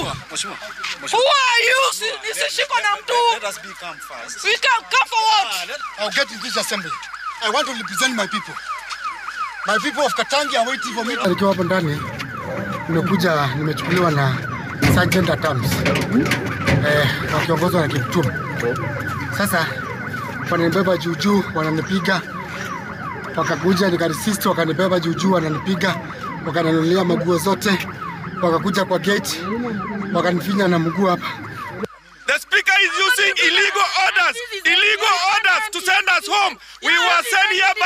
Mheshimiwa, mheshimiwa. Who are you? Si- Nisishikwa na mtu. Let us be calm first. We can come for what? I'll get in this assembly. I want to represent my people. My people of Katangi are waiting for me. Nikiwa hapo ndani nimekuja nimechukuliwa na Sergeant at Arms. Eh, wakiongozwa na Kiptum. Sasa wananibeba juu juu, wananipiga. Wakakuja nikaresist, wakanibeba juu juu, wananipiga, wakaninulia maguo zote, wakakuja kwa gate, wakanifinya na mguu hapa. The speaker is using illegal orders, illegal orders to send us home. We were sent here